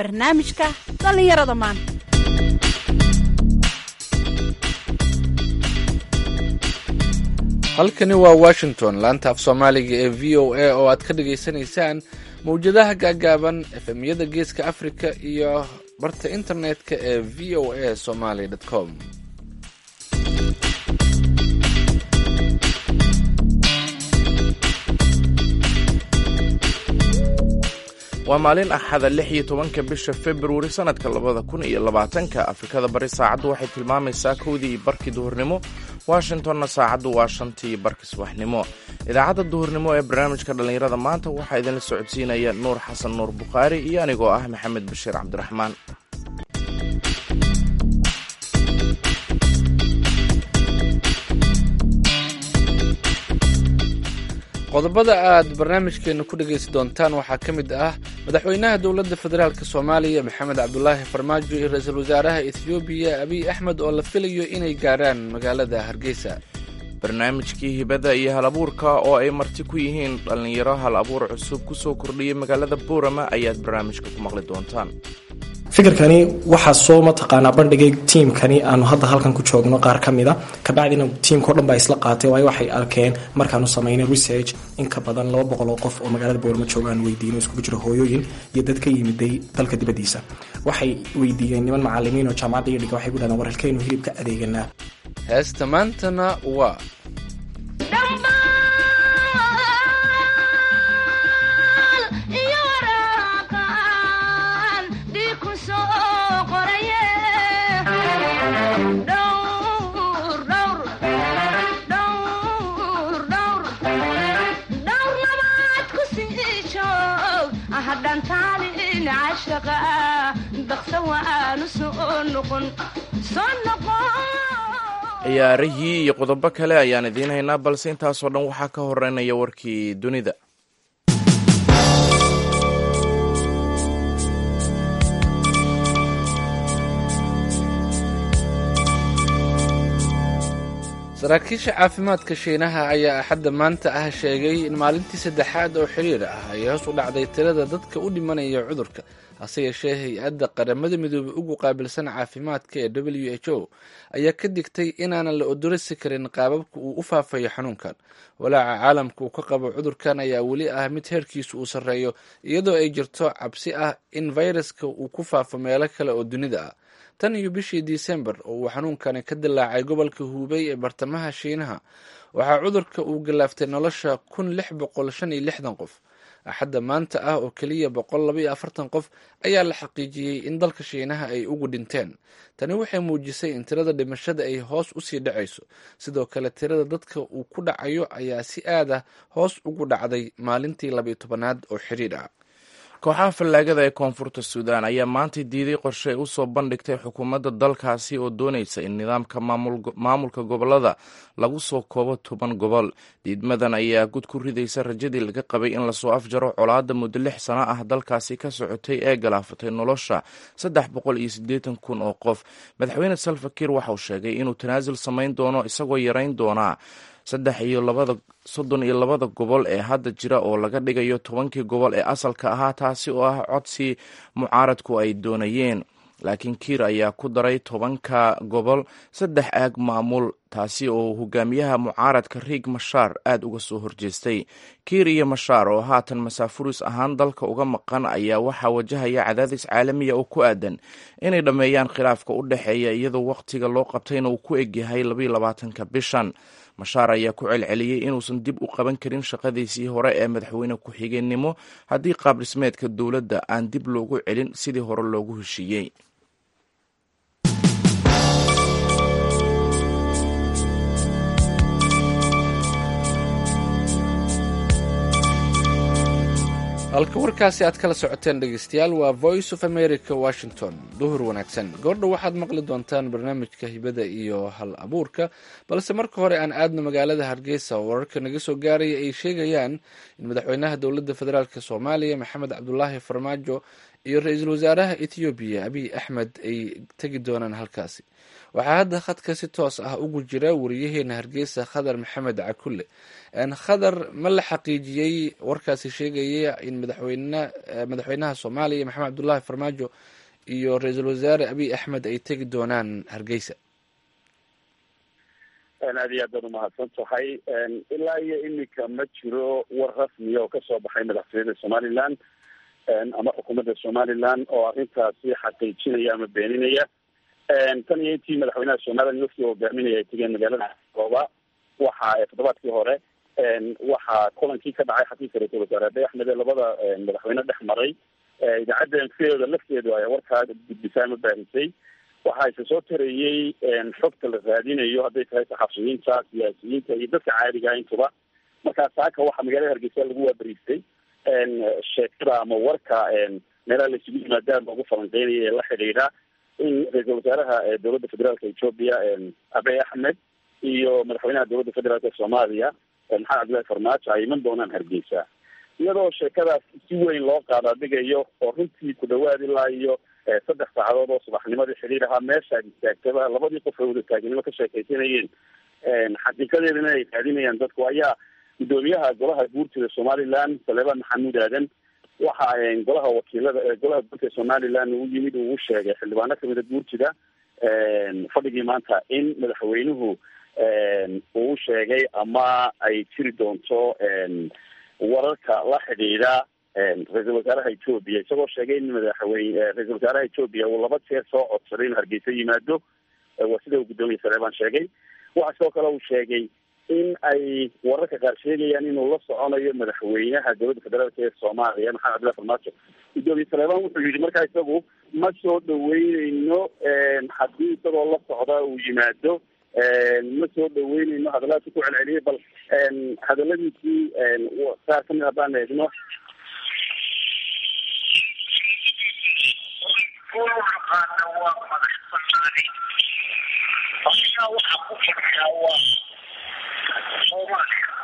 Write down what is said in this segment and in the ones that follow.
barnaamijka dhallinyarada maanta halkani waa washington laanta af soomaaliga ee v o a oo aad ka dhagaysanaysaan mawjadaha gaagaaban efemyada geeska africa iyo barta internetka ee v o a somaly com waa maalin axada lix iyo tobanka bisha februari sannadka labada kun iyo labaatanka afrikada bari saacaddu waxay tilmaamaysaa kowdii iyo barkii duhurnimo washingtonna saacaddu waa shantii iyo barkii subaxnimo idaacadda duhurnimo ee barnaamijka dhallinyarada maanta waxaa idinla socodsiinaya nuur xasan nuur bukhaari iyo anigoo ah maxamed bashiir cabdiraxmaan qodobada aad barnaamijkeena ku dhegaysan doontaan waxaa ka mid ah madaxweynaha dowladda federaalk soomaaliya maxamed cabdulaahi farmaajo iyo ra-iisul wasaaraha ethoobiya abiy axmed oo la filayo inay gaarhaan magaalada hargeysa barnaamijkii hibada iyo hal abuurka oo ay marti ku yihiin dhallinyaro hal abuur cusub ku soo kordhiyay magaalada boorama ayaad barnaamijka ku maqli doontaan fikirkani waxaa soo mataqaanaa bandhigay tiimkani aanu hadda halkan ku joogno qaar ka mida kabacdina tiimkao dhan baa isla qaatay waayo waxay arkeen markaanu samaynay research in ka badan laba boqol oo qof oo magaalada boorama joogaan weydiino iskugu jiro hooyooyin iyo dad ka yimiday dalka dibadiisa waxay weydiiyeen niman macalimiin oo jaamacadda iyo dhiga waxay ku dhahdeen war halkaynu hilibka adeeganaa heesta maantana waa ciyaarihii iyo qodobo kale ayaan idiin haynaa balse intaasoo dhan waxaa ka horeynaya warkii dunida saraakiisha caafimaadka shiinaha ayaa axadda maanta ah sheegay in maalintii saddexaad oo xiriir ah ay hoos u dhacday tirada dadka u dhimanaya cudurka hase yeeshee hay-adda qaramada midoobey ugu qaabilsan caafimaadka ee w h o ayaa ka digtay inaanan la odorasi karin qaababka uu u faafayo xanuunkan walaaca caalamka uu ka qabo cudurkan ayaa weli ah mid heerkiisu uu sarreeyo iyadoo ay jirto cabsi ah in fayraska uu ku faafo meelo kale oo dunida ah tan iyo bishii disembar oo uu xanuunkani ka dilaacay gobolka huubey ee bartamaha shiinaha waxaa cudurka uu galaaftay nolosha kun lix boqol shan iyo lixdan qof axadda maanta ah oo keliya boqol laba iyo afartan qof ayaa la xaqiijiyey in dalka shiinaha ay ugu dhinteen tani waxay muujisay in tirada dhimashada ay hoos usii dhacayso sidoo kale tirada dadka uu ku dhacayo ayaa si aad ah hoos ugu dhacday maalintii labaiyo tobanaad oo xiriir ah kooxaha fallaagada ee koonfurta suudaan ayaa maanta diiday qorshe ay u soo bandhigtay xukuumadda dalkaasi oo doonaysa in nidaamka maamulka gobolada lagu soo koobo toban gobol diidmadan ayaa gud ku ridaysa rajadii laga qabay in lasoo afjaro colaadda muddo lix sano ah dalkaasi ka socotay ee galaafatay nolosha saddex boqol iyo siddeetan kun oo qof madaxweyne salfakir waxauu sheegay inuu tanaasul samayn doono isagoo yarayn doonaa saddex iyo labada soddon iyo labada gobol ee hadda jira oo laga dhigayo tobankii gobol ee asalka ahaa taasi oo ah codsi mucaaradku ay doonayeen laakiin kiir ayaa ku daray tobanka gobol saddex aag maamul taasi oo hogaamiyaha mucaaradka riig mashaar aad uga soo horjeestay kiir iyo mashaar oo haatan masaafuris ahaan dalka uga maqan ayaa waxaa wajahaya cadaadis caalamiya oo ku aadan inay dhammeeyaan khilaafka u dhexeeya iyadoo wakhtiga loo qabtayna uu ku egyahay labaiyo labaatanka bishan mashaar ayaa ku celceliyey inuusan dib u qaban karin shaqadiisii hore ee madaxweyne ku-xigeenimo haddii qaab dhismeedka dowladda aan dib loogu celin sidii hore loogu heshiiyey halka warkaasi aad kala socoteen dhegeystayaal waa voice of america washington duhur wanaagsan goordha waxaad maqli doontaan barnaamijka hibada iyo hal abuurka balse marka hore aan aadno magaalada hargeysa oo wararka naga soo gaaraya ay sheegayaan in madaxweynaha dowladda federaalk soomaaliya maxamed cabdulaahi farmaajo iyo ra-iisul wasaaraha ethoobiya abiy axmed ay tegi doonaan halkaasi waxaa hadda khadka si toos ah ugu jira wariyaheena hargeysa khadar maxamed cakulle khadar ma la xaqiijiyey warkaasi sheegaya in madaxweyne madaxweynaha soomaaliya maxamed cabdullaahi farmaajo iyo ra-iisul wasaare abiy axmed ay tegi doonaan hargeysa aad iyo aad baad umahadsan tahay ilaa iyo iminka ma jiro war rasmiya oo kasoo baxay madaxtooyada somaliland ama xukuumadda somaliland oo arrintaasi xaqiijinaya ama beeninaya tan iyo intii madaxweynaha somaliland wafdi hogaaminaya ay tegeen magaalada gooba waxa toddobaadkii hore waxaa kulankii ka dhacay xafiiska ra-isul wasaare abiy axmed ee labada madaxweyne dhex maray idaacadda mcda lafteedu ay warkaa gudbisay ama baahisay waxa ise soo tareeyey xogta la raadinayo hadday tahay saxafiyiinta siyaasiyiinta iyo dadka caadiga intuba markaa saaka waxaa magaalada hargeysa lagu waabariistay sheekada ama warka meelaha la isugu yimaadaan loogu falanqeynaya ee la xidhiidha in ra-iisul wasaaraha dowladda federaalka ethoopia abiy axmed iyo madaxweynaha dowladda federaalk ee soomaaliya maxamed cabdillahi farmaajo ay iman doonaan hargeysa iyadoo sheekadaas si weyn loo qaadaadhigayo oo runtii ku dhawaad ilaa iyo saddex saacadood oo subaxnimadii xidhiir ahaa meesha ad istaagtaba labadii qof ay wada taagnimo ka sheekaysanayeen xaqiiqadeedana ay raadinayaan dadku ayaa guddoomiyaha golaha guurtida somaliland saleebaan maxamuud aadan waxa golaha wakiilada golaha guurtida somaliland uu yimid uu sheegay xildhibaano kamida guurtida fadhigii maanta in madaxweynuhu uu sheegay ama ay jiri doonto wararka la xidhiidha ra-iisul wasaaraha ethoopia isagoo sheegay in madaxweyne ra-isul wasaaraha ethoopia uu laba jeer soo codsaday in hargeysa yimaado waa sida uu guddoomiya saleebaan sheegay waxa sidoo kale uu sheegay in ay wararka qaar sheegayaan inuu la soconayo madaxweynaha dowladda federaalk ee soomaaliya maxamed cabdillahi farmaajo guddoomiye saleebaan wuxuu yidhi markaa isagu ma soo dhaweyneyno haddii isagoo la socda uu yimaado ma soo dhaweyneyno hadalaadka ku celceliyay bal hadaladiisii qaar kamid haddaan eegno aqaana waa madax banaani ayaa waxaa ku fadhiyaa waa soomaaliya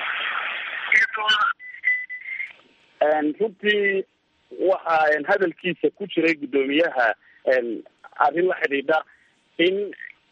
runtii waxa hadalkiisa ku jiray guddoomiyaha arrin la xidhiidha in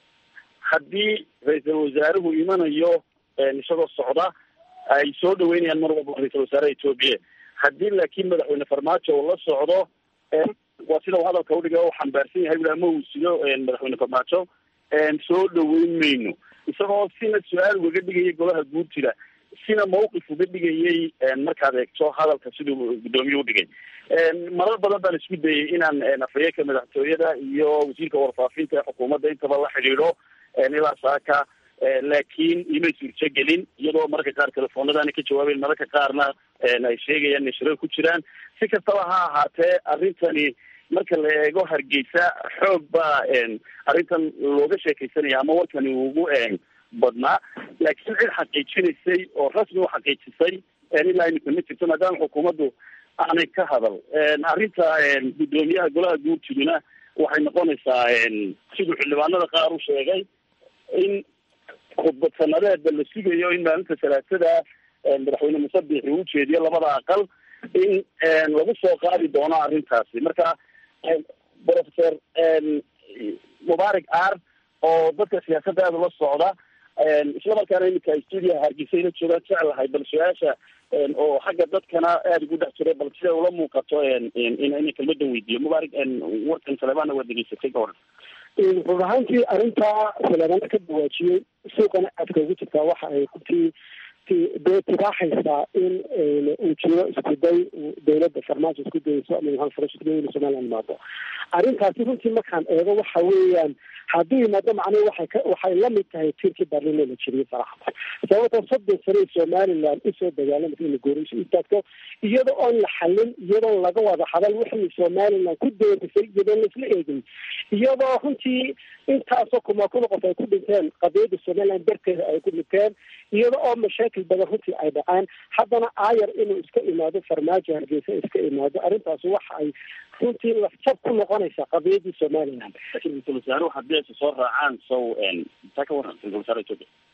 haddii ra-iisul wasaaruhu imanayo isagoo socda ay soo dhaweynayaan mar walba ra-isul wasaaraha ethoopia haddii laakiin madaxweyne farmaajo uu la socdo waa sida uu hadalka udhiga u xambaarsan yahay ula ama uu sido madaxweyne farmaajo soo dhaweyn mayno isagoo sina su-aal ugaga dhigayay golaha guurtida sina mawqif uga dhigayay markaad eegto hadalka siduu guddoomiye udhigay marar badan baan isku dayay inaan afhayeenka madaxtooyada iyo wasiirka warfaafinta ee xukuumadda intaba la xidhiidho ilaa saaka laakiin imay suurto gelin iyadoo mararka qaar telefoonadaana ka jawaabeyn mararka qaarna ay sheegayaan inay shirar ku jiraan si kastaba ha ahaatee arrintani marka la eego hargeysa xoog baa arrintan looga sheekaysanaya ama warkani ugu badnaa laakiin cid xaqiijinaysay oo rasmi u xaqiijisay ilaa imika ma jirto maadaama xukuumaddu aanay ka hadal arrinta guddoomiyaha golaha guurtiduna waxay noqonaysaa siduu xildhibaanada qaar u sheegay in khudbad sanadeedba la sugayo in maalinta salaasada madaxweyne musabixi uu ujeediyo labada aqal in lagu soo qaadi doono arrintaasi marka professor mubaarak ar oo dadka siyaasadda aada ula socda isla markaana iminka stuudiyaha hargeysa ila joogaan jeclahay bal su-aasha oo xagga dadkana aada ugu dhex jiray bal sida ula muuqato ina kelmadan weydiiyo mubaarak warkan saleebana waa degeysatay ka hor run ahaantii arrintaa saleebana ka dawaajiyey suuqana aadka ugu jirtaa waxa ay runtii dee tibaaxaysaa in uu jiro isku day dawladda farmaajo isku dayeyso ama maxamed farash isku dayo inu somaliland imaado arrintaasi runtii markaan eego waxa weeyaan hadduu yimaado macnuhu waxay ka waxay lamid tahay tiirkii baarlino la jiriyay saraxda sababtoo soddon sane somaliland usoo dagaalamaysa ina goorayso istaagto iyadoo oon la xalin iyadoo laga wada hadal wixii somaliland ku doorisay iyadoo laisla eegin iyadoo runtii intaasoo kuma kuna qof ay ku dhinteen qadiyadda somaliland darteeda ay ku dhinteen iyada oo mashaakil badan runtii ay dhacaan haddana aayar inuu iska imaado farmaajo hargeysa iska imaado arrintaas waxa ay runtii lafjab ku noqonaysaa qadiyadii somaliland ra-iisul wasaaruhu haddii aysa soo raacaan sow taa ka waran ra-isul wasaare ethoopia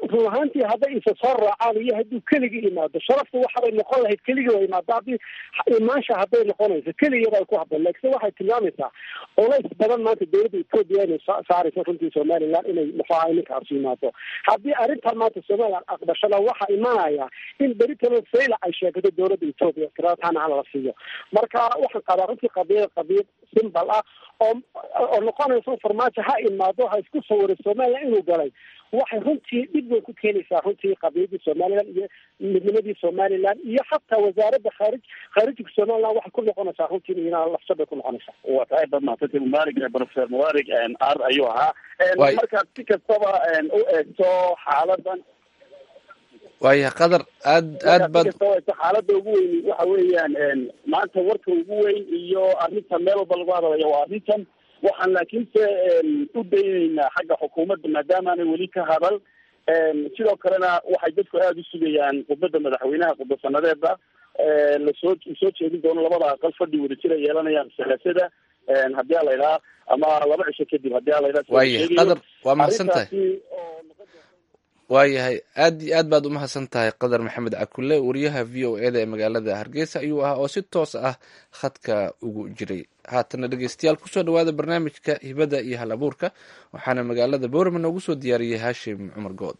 run ahaantii hadday isa soo raacaan iyo hadduu keligii imaado sharaftu waxabay noqon lahayd keligii waa imaado haddii imaansha hadday noqonayso keligeeda ay ku habboon laakiin waxay tilmaamaysaa culays badan maanta dowladda etoobiya inay saarayso runtii somaliland inay muxuaha ninkaas yimaado haddii arrintan maanta somaliland aqbashada waxaa imanaya in beritano sayla ay sheegato dowladda etoobiya tiraatana hala siiyo marka waxaan qabaa runtii qadiyad qadiyad simbal ah oo oo noqonaysa farmaajo ha imaado ha isku sawiray somaliland inuu galay waxay runtii dhib weyn ku keenaysaa runtii qadiyadii somaliland iyo midnimadii somaliland iyo xataa wasaaradda khaarij khaarijka somaliland waxay ku noqonaysaa runtii ina lafsad bay ku noqonaysaa waa tahay bad mahadsantay mubaarig professor mubaarig ar ayuu ahaa Waay. markaad si kastaba u eegto xaaladan waayahay qadar aad aad markaad baad si kastaba u eegto xaalada ugu weyn waxa weeyaan maanta warka ugu weyn iyo arrintan meel walba lagu hadlayo waa arrintan waxaan laakiinse u daynaynaa xagga xukuumadda maadaama aanay weli ka hadal sidoo kalena waxay dadku aada u sugayaan khudbadda madaxweynaha khudba sanadeeda lasoo soo jeedin doono labada aqal fadhi wadajir ay yeelanayaan salaasada haddii a la idhaha ama laba cisho kadib haddii a la idhaha waayahay qadar waa mahadsan tahay arrintaasi oo noqon waayahay aad iyo aad baad umahadsan tahay qadar maxamed cakulle wariyaha v o e da ee magaalada hargeysa ayuu ahaa oo si toos ah khadka ugu jiray haatana dhegeystayaal kusoo dhawaada barnaamijka hibada iyo hal abuurka waxaana magaalada boorama noogu soo diyaariyey haashim cumar good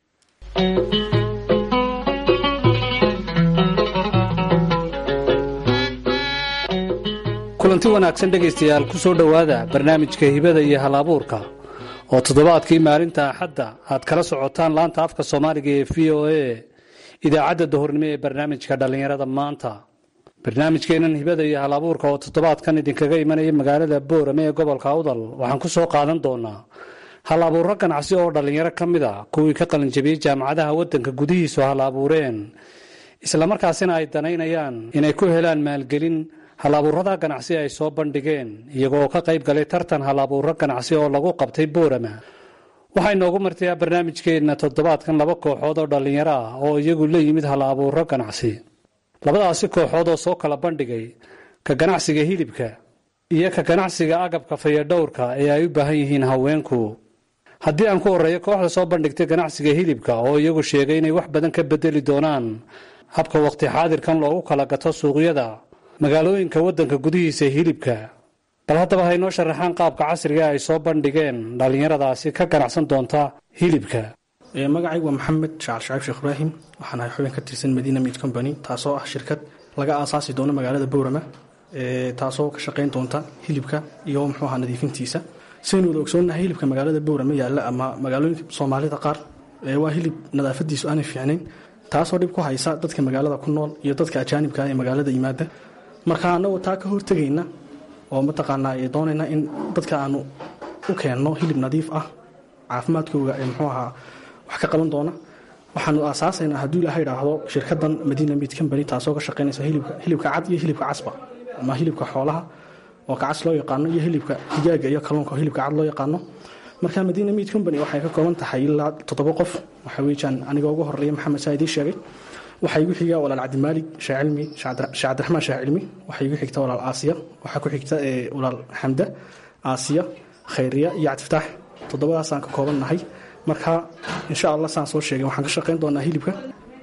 kulanti wanaagsan dhegaystayaal ku soo dhowaada barnaamijka hibada iyo hal abuurka oo toddobaadkii maalinta axadda aad kala socotaan laanta afka soomaaliga ee v o a idaacadda dahornimo ee barnaamijka dhallinyarada maanta barnaamijkeennan hibada iyo hal abuurka oo toddobaadkan idinkaga imanaya magaalada boorame ee gobolka awdal waxaan ku soo qaadan doonaa hal abuuro ganacsi oo dhallinyaro ka mid a kuwii ka qalinjabiyey jaamacadaha waddanka gudihiisu hal abuureen islamarkaasina ay danaynayaan inay ku helaan maalgelin hal abuurada ganacsi ay soo bandhigeen iyagoo ka qayb galay tartan hal abuuro ganacsi oo lagu qabtay boorama waxaa inoogu martayaa barnaamijkeenna toddobaadkan laba kooxood oo dhallinyaro ah oo iyagu la yimid hal abuuro ganacsi labadaasi kooxood oo soo kala bandhigay ka ganacsiga hilibka iyo ka ganacsiga agabka fayadhowrka ee ay u baahan yihiin haweenku haddii aan ku horreeyo kooxda soo bandhigtay ganacsiga hilibka oo iyagu sheegay inay wax badan ka bedeli doonaan habka waqti xaadirkan loogu kala gato suuqyada magaalooyinka waddanka gudihiisa hilibka bal haddaba haynoo sharaxaan qaabka casriga ay soo bandhigeen dhallinyaradaasi ka ganacsan doonta hilibka magacaygu waa maxamed shacal shaciib sheekh ibraahim waxaan ahay xubin ka tirsan medina meat company taasoo ah shirkad laga aasaasi doono magaalada boorama taasoo ka shaqayn doonta hilibka iyo muxuu ahaa nadiifintiisa saynu wada ogsoonnahay hilibka magaalada boorama yaalla ama magaalooyinka soomaalida qaar waa hilib nadaafadiisu aanay fiicnayn taasoo dhib ku haysa dadka magaalada ku nool iyo dadka ajaanibka ee magaalada yimaada marka anagoo taa ka hortegayna oo mataqaanaa doonayna in dadka aanu u keenno hilib nadiif ah caafimaadkooga ee muxuu ahaa wax ka qaban doona waxaanu aasaasaynaa hadduu ilaaha idhaahdo shirkadan madina meat company taasoo ka shaqaynaysa hilibka hilibka cad iyo hilibka casba ama hilibka xoolaha oo kacas loo yaqaano iyo hilibka digaaga iyo kalluunka oo hilibka cad loo yaqaano marka madina meat company waxay ka kooban tahay ilaa toddoba qof waxa weeyaan aniga ugu horeeya maxamed saa idiin sheegay waxaa igu xiga walaal cabdimaalig shaacilmi sheekh cabdiraxmaan shaacilmi waxaa igu xigta walaal aasiya waxaa ku xigta walaal xamda aasiya khayriya iyo cabdifataax toddobadaasaan ka kooban nahay marka insha allah saan soo sheegay waxaan ka shaqayn doonaa hilibka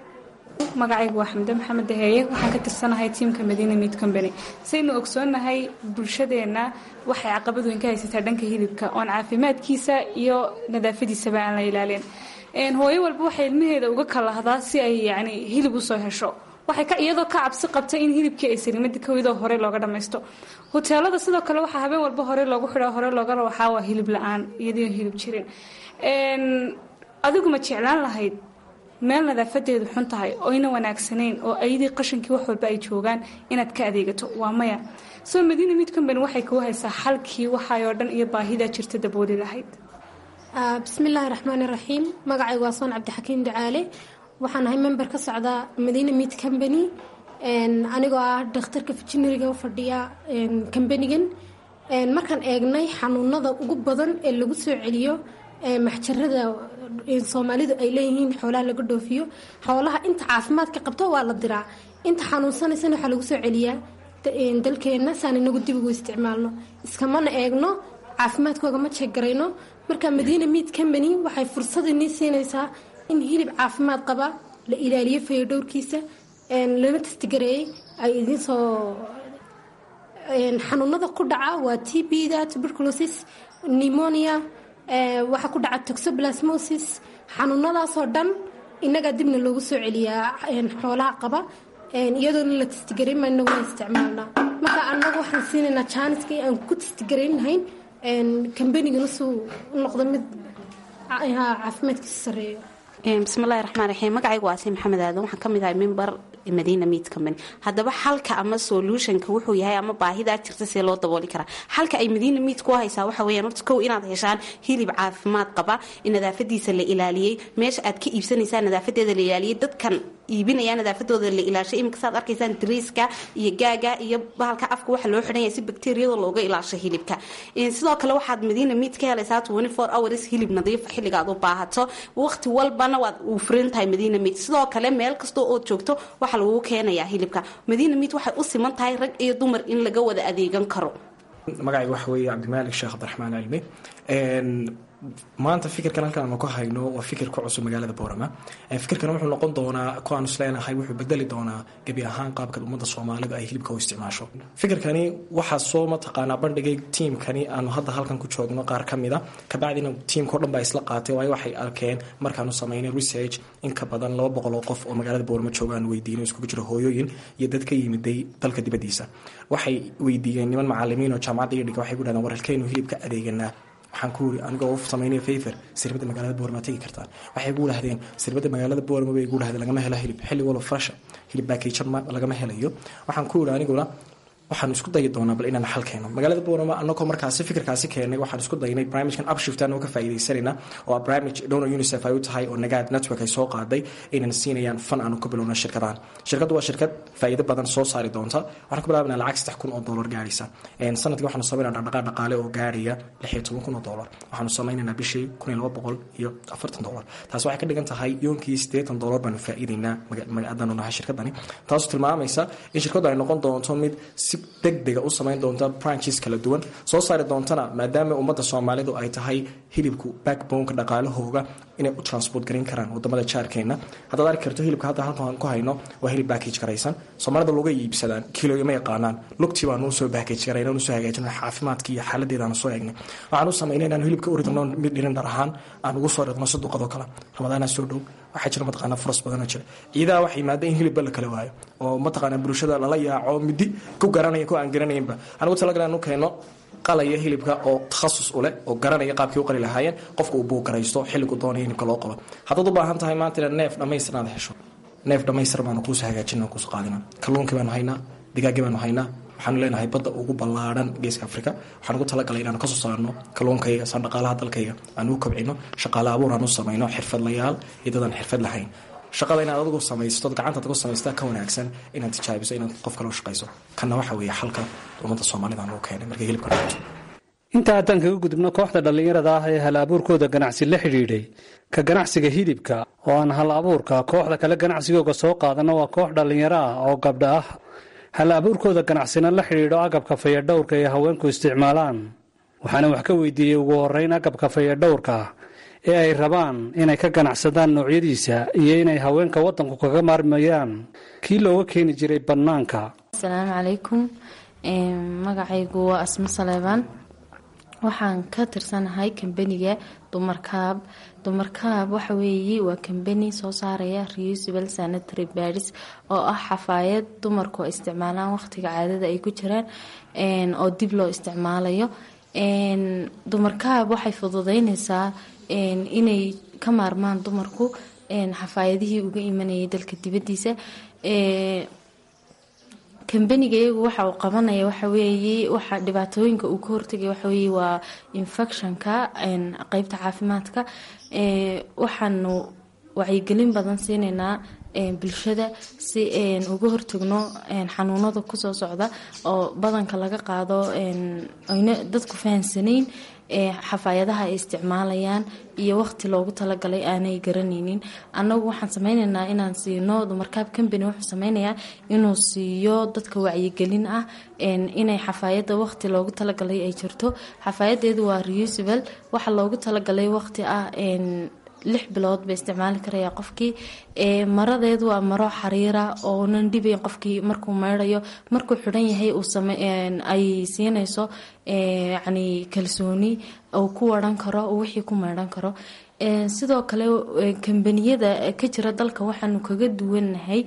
magacaygu waa xamde maxamed daheeye waxaan ka tirsanahay tiimka madiina meat company saynu ogsoonnahay bulshadeenna waxay caqabad weyn ka haysataa dhanka hilibka oon caafimaadkiisa iyo nadaafadiisaba aan la ilaalin hooyo walba waxay ilmaheeda uga kalahdaa si ay yani hilib usoo hesho waxay iyadoo ka cabsi qabta in hilibkii ay saliimada kawidoo hore looga dhammaysto hoteelada sidoo kale waxaa habeen walba hore loogu xidha hore looga rawaxaa waa hilib la-aan iyadoo hilib jirin adigu ma jeclaan lahayd meel nadaafadeedu xun tahay oyna wanaagsanayn oo ayadii qashankii wax walba ay joogaan inaad ka adeegato waa maya soo madiina mid company waxay kuu haysaa xalkii waxaayoo dhan iyo baahidaa jirta dabooli lahayd bismillaahi raxmaani raxiim magacaygu waa soon cabdixakiim ducaale waxaan ahay member ka socda madiina meat company anigoo ah dhakhtarka veterinariga u fadhiya kambanigan markaan eegnay xanuunada ugu badan ee lagu soo celiyo maxjarada soomaalidu ay leeyihiin xoolaha laga dhoofiyo xoolaha inta caafimaadka qabto waa la diraa inta xanuunsanaysana waxaa lagu soo celiyaa dalkeenna saan inagu dib ugu isticmaalno iskamana eegno caafimaadkooga ma jeegarayno marka madiina meat company waxay fursadinii siinaysaa in hilib caafimaad qaba la ilaaliyo fayodhowrkiisa lana testigareeyey ay idinsoo xanuunada ku dhaca waa t b-da tuberculosis pneumonia waxaa ku dhaca toxoplasmosis xanuunadaasoo dhan innagaa dibna loogu soo celiyaa xoolaha qaba iyadoona la testigareyn maa inaguna isticmaalnaa marka annagu waxaan siinaynaa jaaniskii aan ku testigareyn lahayn kambanigana suu noqdo mid caafimaadkiisa sareeyo bismillahi raxmaan raxiim magacaygu waa si maxamed aadan waxaan ka mid ahay member madiina meat company haddaba xalka ama solutionka wuxuu yahay ama baahidaa jirta see loo dabooli karaa xalka ay madiina meat ku haysaa waxa weeyaan horta kow inaad heshaan hilib caafimaad qaba nadaafadiisa la ilaaliyey meesha aad ka iibsanaysaa nadaafadeeda la ilaaliyey dadkan iibinaya nadaafadooda la ilaashay iminka saad arkaysaan dariiska iyo gaaga iyo bahalka afka waxa loo xidhan yahay si bakteeriyada looga ilaasho hilibka sidoo kale waxaad madiina meat ka helaysaa twenty four hours hilib nadiif xilliga aad u baahato waqti walbana waad uu furan tahay madiina meat sidoo kale meel kastoo ood joogto waxaa lagu keenayaa hilibka madiina meat waxay u siman tahay rag iyo dumar in laga wada adeegan karo magacayga waxa weeye cabdimaalik sheekh cabdiraxmaan cilmi maanta fikirkan halkan aanu ka hayno waa fikir ku cusub magaalada boorama fikirkan wuxuu noqon doonaa ku aanu isleenahay wuxuu bedeli doonaa gebi ahaan qaabka ummadda soomaalida ay hilibka u isticmaasho fikirkani waxaa soo mataqaanaa bandhigay tiimkani aanu hadda halkan ku joogno qaar ka mida kabacdina tiimkao dhan baa isla qaatay waayo waxay arkeen markaanu samaynay research in ka badan laba boqol oo qof oo magaalada boorama jooga aanu weydiino iskugu jiro hooyooyin iyo dad ka yimiday dalka dibadiisa waxay weydiiyeen niman macalimiin oo jaamacadda iyo dhiga waxay ku dhahdeen war halkaynu hilibka adeeganaa waxaan ku uri anigoo u samaynaya favor sirbadda magaalada boorama tegi kartaan waxay gu dhahdeen sirbadda magaalada boorama bay gu dhahdeen lagama helo hilib xilli walo fresha hilib baakeejan lagama helayo waxaan ku uri aniguna waxaanu isku dayi doonaa bal inaan xal keeno magaalada boorama anagoo markaasi fikirkaasi keenay waxaan isku daynay barnaamijkan upshift anoo ka faa'iidaysanayna oo ah barnaamij donor unicef ay u tahay oo nagaad network ay soo qaaday inaan siinayaan fan aanu ka bilowna shirkadahan shirkaddu waa shirkad faa'iido badan soo saari doonta waxaan ku bilaabana lacag saddex kun oo dollar gaaraysa sanadkii waxaanu samaynaa dhaqdhaqaaq dhaqaale oo gaaraya lix iyo toban kun oo dollar waxaanu samaynaynaa bishii kun iyo laba boqol iyo afartan dollar taas waxay ka dhigan tahay yoonkii siddeetan dollar baanu faa'iidaynaa haddaanu nahay shirkadani taasoo tilmaamaysa in shirkaddu ay noqon doonto mid si degdega u samayn doonta branches kala duwan soo saari doontana maadaama ummadda soomaalidu ay tahay hilibku backboneka dhaqaalahooga inay u transport garin karaan wadamada jaarkeena haddaad arki karto hilibka hadda halkan ku hayno waa hilib backage garaysan soomaalida looga iibsadaan kiloyo ma yaqaanaan lugtii baanu usoo backage garayna usoo hagaajina caafimaadkii iyo xaaladeedaanu soo eegnay waxaan u samaynay inaan hilibka u ridno mid dhirin dhar ahaan aan ugu soo ridno saduqadoo kale ramadaanaa soo dhow waxaa jira mataqaana furas badanoo jira ciidaha waxay yimaada in hilibba la kala waayo oo mataqaana bulshada lala yaaco midi ku garanaya ku aan garanaynba anigu talagalan u keeno qalaya hilibka oo takhasus u leh oo garanaya qaabkii u qali lahaayeen qofka uu buugaraysto xilligu doonaya hilibka loo qabo haddaad u baahan tahay maanta inaad neef dhammaystiran aad hesho neef dhammaystir baanu kuusoo hagaajina kuusoo qaadina kalluunkii baanu haynaa digaaggii baanu haynaa waxaanu leenahay badda ugu ballaadhan geeska africa waxaan ugu talagalay inaanu kasoo saarno kalluunkayga saan dhaqaalaha dalkayga aan u kobcino shaqaale abuur aan u samayno xirfadlayaal iyo dadaan xirfad lahayn shaqada inaad adigu samaysto gacantaad ku samaystaa ka wanaagsan inaad tijaabiso inaad qof kale u shaqayso kanna waxa weeye xalka ummadda soomaalida aan u keenay markay hilibka noqoto inta haddaan kaga gudubno kooxda dhallinyarada ah ee hal abuurkooda ganacsi la xidhiidhay ka ganacsiga hilibka oo aan hal abuurka kooxda kale ganacsigooga soo qaadana waa koox dhallinyaro ah oo gabdha ah hal abuurkooda ganacsina la xidhiidho agabka fayadhowrka ee haweenku isticmaalaan waxaana wax ka weydiiyey ugu horeyn agabka fayadhowrka ee ay rabaan inay ka ganacsadaan noocyadiisa iyo inay haweenka waddanku kaga maarmayaan kii looga keeni jiray bannaanka asalaamu calaykum magacaygu waa asmo saleebaan waxaan ka tirsanahay kambaniga dumarkaab dumarkaab waxa weeye waa kambani soo saaraya reusable sanitary badis oo ah xafaayad dumarku ay isticmaalaan waqtiga caadada ay ku jiraan oo dib loo isticmaalayo dumarkaab waxay fududeyneysaa inay ka maarmaan dumarku xafaayadihii uga imanayay dalka dibadiisa kambaniga iyagu waxa uu qabanaya waxaweeye waxa dhibaatooyinka uu ka hortagay waxaweye waa infectionka qeybta caafimaadka waxaanu wacyigelin badan siinaynaa bulshada si uga hortagno xanuunada kusoo socda oo badanka laga qaado ayna dadku fahansanayn xafaayadaha ay isticmaalayaan iyo waqti loogu talagalay aanay garanaynin annagu waxaan sameyneynaa inaan siino dumarkaab combany wuxuu sameynayaa inuu siiyo dadka wacyigelin ah inay xafaayada waqti loogu talagalay ay jirto xafaayadeedu waa reusable waxa loogu talagalay waqti ah lix bilood bay isticmaali karaya qofkii maradeedu waa maro xariira oonan dhibayn qofkii markuu meydhayo markuu xidhan yahay ay siinayso yani kalsooni uu ku waran karo wixii ku meydhan karo sidoo kale kambaniyada ka jira dalka waxaanu kaga duwannahay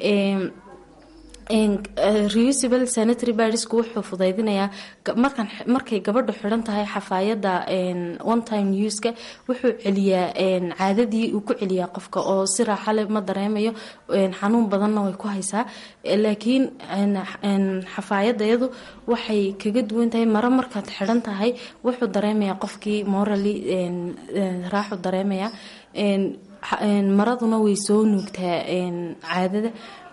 reusable sanitary badisku wuxuu fudaydinayaa markay gabadhu xidhan tahay xafaayada one time uska wuxuu celiyaa caadadii uu ku celiyaa qofka oo si raaxale ma dareemayo xanuun badanna way ku haysaa laakiin xafaayadayadu waxay kaga duwan tahay maro markaad xidhan tahay wuxuu dareemayaa qofkii morally raaxu dareemaya maraduna way soo nuugtaa caadada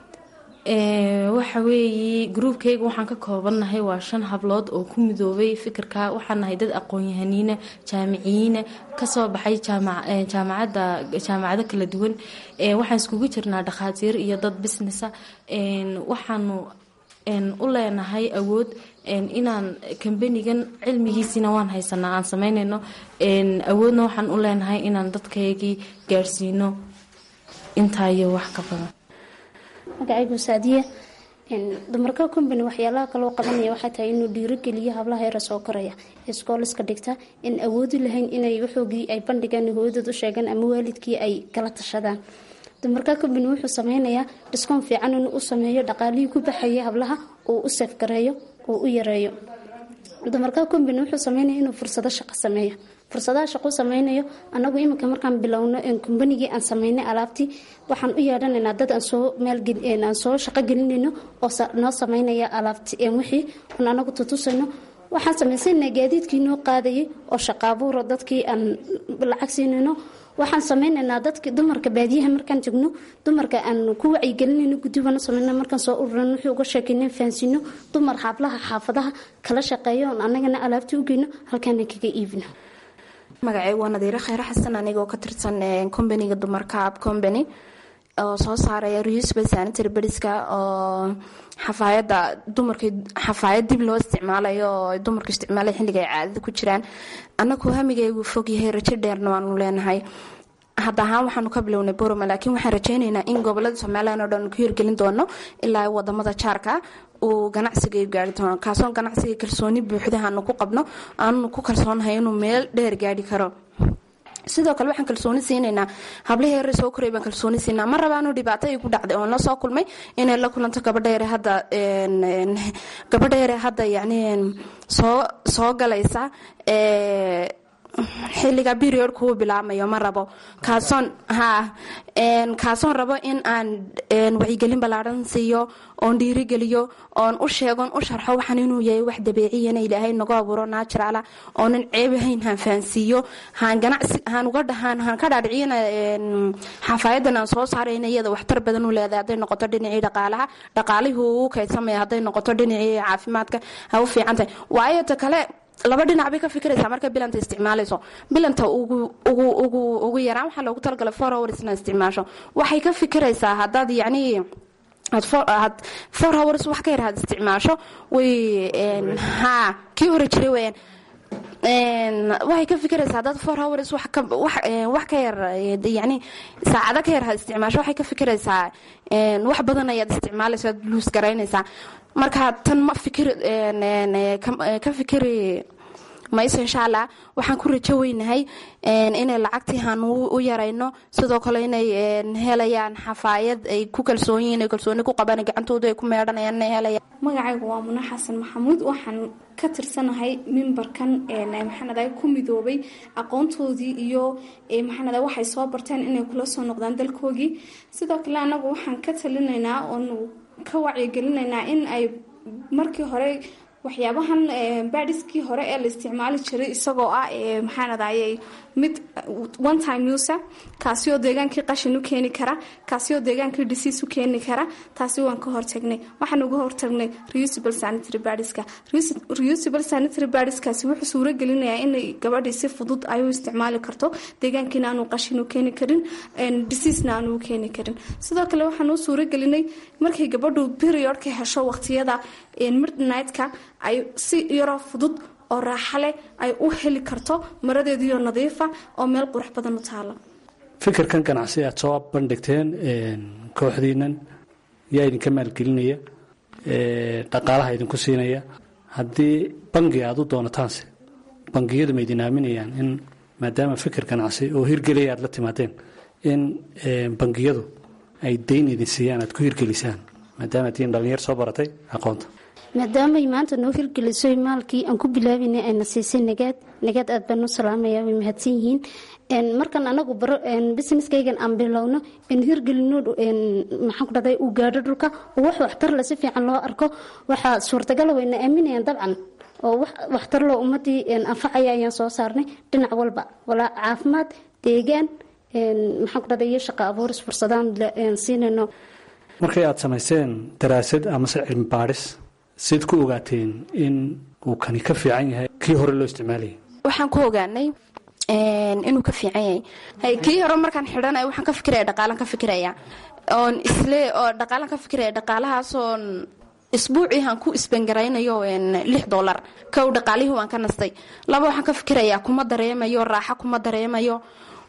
waxa weeye gruubkayga waxaan ka koobannahay waa shan hablood oo ku midoobay fikirka waxaan nahay dad aqoon-yahaniina jaamiciyiina kasoo baxay jaamacada jaamacado kala duwan waxaan iskugu jirnaa dhakhaatiir iyo dad businessa waxaanu u leenahay awood inaan kambanigan cilmigiisina waan haysanaa aan sameynayno awoodna waxaan u leenahay inaan dadkaygii gaadhsiino intaa iyo wax ka badan magacaygu saadiya dumarka combany waxyaalaha kaloo qabanaya waxay tahay inuu dhiirogeliyo hablaha yara soo koraya iskooliska dhigta in awoodi lahayn inay waxoogii ay bandhigaan hooyadood u sheegaan ama waalidkii ay kala tashadaan dumarka combany wuxuu sameynayaa dhiskoon fiican inuu u sameeyo dhaqaalihii ku baxaya hablaha uu u safgareeyo uu u yareeyo dumarka combany wuxuu sameynaya inuu fursado shaqo sameeyo fursadaha shaqo sameynayo anagu iminka markaan bilowno kombanigii aan sameynay alaabtii waxaan u yeedhanaynaa dad aan soo maalaan soo shaqo gelinayno oo noo sameynaya alaabti wixii on anagu tutusayno waxaan samaysanaa gaadiidkii noo qaadayay oo shaqaabuuro dadkii aan lacag siinayno waxaan sameynaynaa dadki dumarka baadiyaha markaan tegno dumarka aan ku wacyigelinayno gudibana sameyna markaan soo ururan wixii uga sheekayna fahansino dumar hablaha xaafadaha kala shaqeeyo on anagana alaabtii u geyno halkaana kaga iibino magacaygu waa nadiiro kheyre xasan anigoo ka tirsan combaniga dumarka ab combany oo soo saaraya reusable sanitary badiska oo xafaayada dumarka xafaayad dib loo isticmaalayo oo dumarka isticmaalay xilliga ay caadada ku jiraan annagu hamigaygu fog yahay rajo dheerna waanu leenahay hadda ahaan waxaanu ka bilownay boroma laakiin waxaan rajeynaynaa in gobolada somalilan oo dhan ku hirgelin doono ilaa wadamada jaarka uu ganacsiga gaari doono kaasoo ganacsiga kalsooni buuxda aanu ku qabno aanu ku kalsoonahay inuu meel dheer gaari karo sidoo kale waxaan kalsooni siinaynaa hablihii yare soo koray baan kalsooni siinaa ma rabaanu dhibaato ay ku dhacday oon la soo kulmay inay la kulanto gabadha yare hadda gabadha yare hadda yacni soo soo galaysa xilliga periodka uu bilaabmayo ma rabo kaasoon ha kaasoon rabo in aan wacyigelin ballaadhan siiyo oon dhiirigeliyo oon u sheegon u sharxo waxaan inuu yahay wax dabeeciyana ilaahay nagu abuuro naajiraala oonan ceebahayn haan fahansiiyo haan ganacsi haan uga dhahaan haan ka dhaadhiciyana xafaayadan aan soo saarayna iyada waxtar badan u leedahay hadday noqoto dhinacii dhaqaalaha dhaqaalihii uu kaydsamaya hadday noqoto dhinacii caafimaadka ha u fiican tahay waayo ta kale laba dhinac bay ka fikiraysaa marka bilanta isticmaalayso bilanta ugu yaraan waxaa loogu talagalay four hours ina isticmaasho waxay ka fikiraysaa haddaad yacni aad four hours wax ka yar had isticmaasho way ha kii hore jiray weyaan waxay ka fikiraysaa haddaad four hours wax ka yar yani saacado ka yar had isticmaasho waxay ka fikiraysaa wax badan ayaad isticmaalayso aad luus garaynaysaa marka tan ma fikir ka fikiri mayso insha allah waxaan ku rajo weynahay inay lacagtii haan u yarayno sidoo kale inay helayaan xafaayad ay ku kalsoon yihiin ay kalsooni ku qabaan gacantooda ay ku meedhanayaan inay helayaan magacaygu waa muna xasan maxamuud waxaan ka tirsanahay mimbarkan maxaanada ku midoobay aqoontoodii iyo maxaanada waxay soo barteen inay kula soo noqdaan dalkoogii sidoo kale anagu waxaan ka talinaynaa oonu ka wacyigelinaynaa in ay markii hore waxyaabahan baadiskii hore ee la isticmaali jiray isagoo ah maxaanadayay mid one time usa kaasi oo deegaankii qashin u keeni kara kaasi oo deegaankii disiis u keeni kara taasi waan ka hortagnay waxaan uga hortagnay reusable sanitary badiska reusable sanitary badiskaasi wuxuu suuro gelinayaa inay gabadhii si fudud ay u isticmaali karto deegaankiina aanu qashin u keeni karin disiisna aanu u keeni karin sidoo kale waxaan u suuro gelinay markay gabadhu periodka hesho waqtiyada midnightka ay si yaroo fudud oo raaxa leh ay u heli karto maradeediyo nadiifa oo meel qurux badan u taala fikirkan ganacsi aad soo bandhigteen kooxdiinan yaa idinka maalgelinaya dhaqaalaha idinku siinaya haddii bangi aada u doonataanse bangiyadu ma idin aaminayaan in maadaama fikir ganacsi oo hirgelaya aad la timaadeen in bangiyadu ay dayn idin siiyaan aad ku hirgelisaan maadaama tiin dhalinyar soo baratay aqoonta maadaamay maanta noo hirgeliso maalkii aan ku bilaabina ayna siisay nagaad nagaad aad baan u salaamaya way mahadsan yihiin markan anagu baro businesskaygan aan bilowno aan hirgelino maxaan ku dhahday uu gaadho dhulka oo wax waxtar le si fiican loo arko waxaa suurtagala wayna aaminayaan dabcan oo wax waxtar loo ummadii anfacaya ayaan soo saarnay dhinac walba walaa caafimaad deegaan maxaan ku dhahday iyo shaqo abuuris fursadaan siinayno markay aada samayseen daraasad amase cilmi baadhis sid ku ogaateen in uu kani ka fiican yahay kii hore loo isticmaalayay waxaan ku ogaanay inuu ka fiican yahay kii hore markaan xidhanay waxaan ka fikiraya dhaqaalan ka fikiraya oon isle oo dhaqaalan ka fikiraya dhaqaalahaasoon isbuuciihan ku isbangaraynayo lix dolar kow dhaqaalihii waan ka nastay laba waxaan ka fikirayaa kuma dareemayo raaxo kuma dareemayo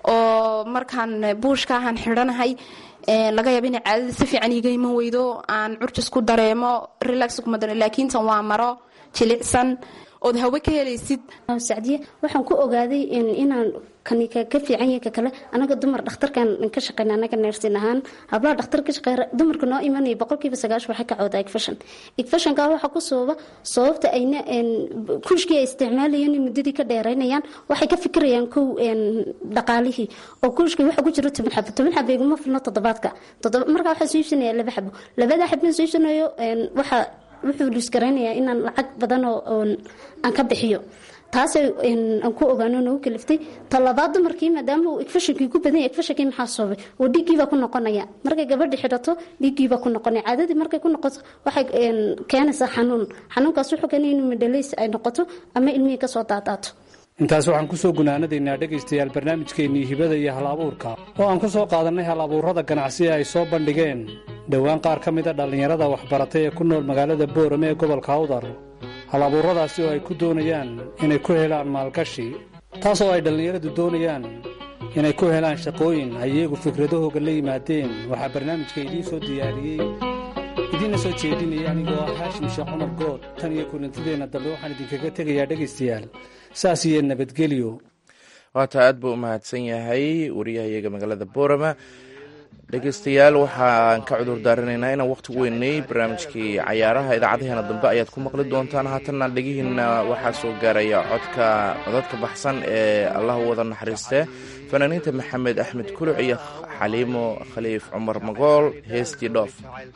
oo markaan buushkaahan xidhanahay laga yaaba inay caadada si fiican iga iman weydo aan curjis ku dareemo relax kuma dareemo laakiin tan waa maro jilicsan ood hawe ka helaysid sacdiye waxaan ku ogaaday inaan kani ka fiican yahay ka kale anaga dumar dhakhtarkan ka shaqeyna anaga neersin ahaan hablaha dhakhtar ka shaqeeya dumarka noo imanaya boqolkiiba sagaash waxay ka cawdaa igfashan igfashanka waxaa ku sababa sababta ayna kushkii ay isticmaalayeen muddadii ka dheeraynayaan waxay ka fikirayaan kow dhaqaalihii oo kushkii waxa ku jiro toban xabo toban xabo iguma filno toddobaadka markaa waxaa soo iibsanaya laba xabo labada xabon soo iibsanayo waxaa wuxuu luusgaraynayaa inaan lacag badan oo aan ka bixiyo taasay aan ku ogaano nagu kaliftay talabaad dumarkii maadaama uu igfashankii ku badan yahay igfashankii maxaa soobay oo dhiiggiibaa ku noqonaya markay gabadhi xidhato dhiiggiibaa ku noqonaya caadadii markay ku noqoto waxay keenaysaa xanuun xanuunkaas wuxuu keenaya inuu midhalays ay noqoto ama ilmihii kasoo daadaato intaas waxaan kusoo gunaanadaynaa dhegaystayaal barnaamijkeennii hibada iyo hal abuurka oo aan ku soo qaadannay hal abuurrada ganacsiga ay soo bandhigeen dhowaan qaar ka mida dhallinyarada waxbaratay ee ku nool magaalada boorame ee gobolka awdar hal abuurradaasi oo ay ku doonayaan inay ku helaan maalgashi taas oo ay dhallinyaradu doonayaan inay ku helaan shaqooyin ay iyagu fikradahooga la yimaadeen waxaa barnaamijka idiin soo diyaariyey idiinna soo jeedinaya anigoo ah haashim sheekh cumar good tan iyo kulantideenna dambe waxaan idinkaga tegayaa dhegaystayaal saas iyo nabadgelyo waata aad buu u mahadsan yahay wariyahayaga magaalada boorama dhegeystayaal waxaan ka cudur daaranaynaa inaan waqti weynay barnaamijkii cayaaraha idaacadaheena dambe ayaad ku maqli doontaan haatanna dhegihiina waxaa soo gaaraya codka codadka baxsan ee allah wada naxariiste fanaaniinta maxamed axmed kuluc iyo xaliimo khaliif cumar magool heestii dhoof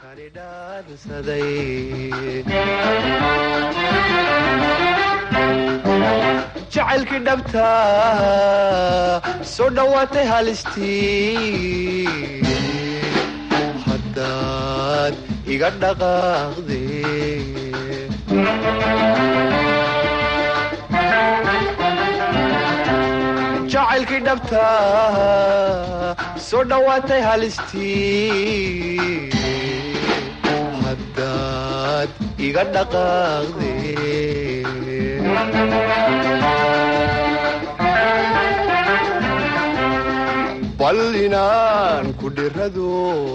jacaylkii dhabta soo dhowaatay halistii haddaad iga dhaqaaqde jacaylkii dhabta soo dhowaatay halistii haddaad iga dhaqaaqde bal inaan ku dhirado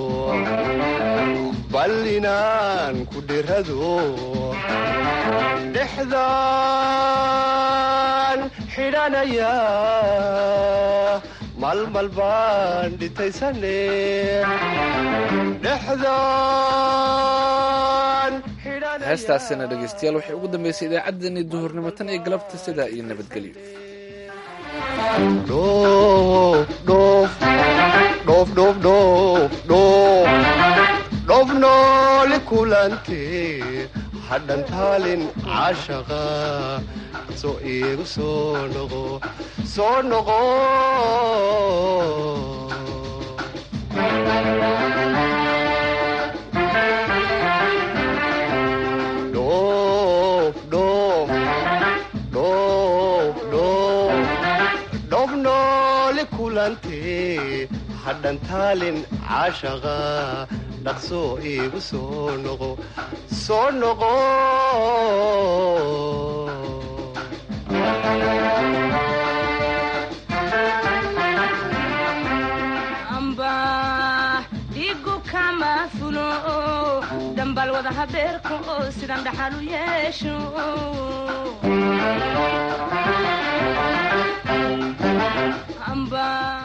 bal inaan ku dhirado dhexdaan xidhanaya malmal baan dhitaysane dhexdaan heestaasina dhegeystayaal waxay ugu dambeysay idaacaddani duhurnimo tan iyo galabta sidaa iyo nabadgelyo dhoof nooli kulante hadhan taalin caashaqa soo iigu soo noqo soo noqo dhoof nooli kulante hadhan taalin caashaqa dhaqsoo iigu soo noqo soo noqo kama fulo dambal wada habeerka oo sidan dhaxal u yeesho amba